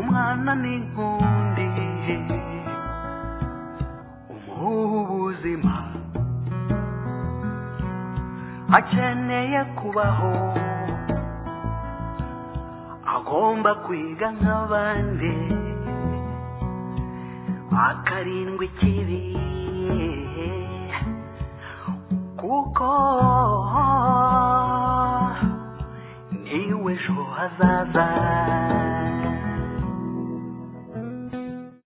umwananigo ndiye umuha ubuzima akeneye kubaho agomba kwiga nk'abandi akarindwa ikibi kuko niwe ejo hazaza